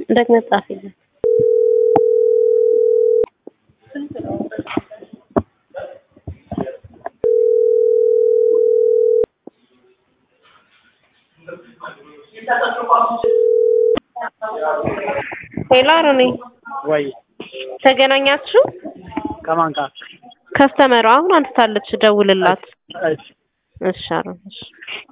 ደግመህ ጻፍልኝ። ሄሎ አሮኔ ወይ ተገናኛችሁ? ከማን ጋር? ከስተመሯ አሁን አንስታለች፣ ደውልላት። እሺ እሺ አሮን እሺ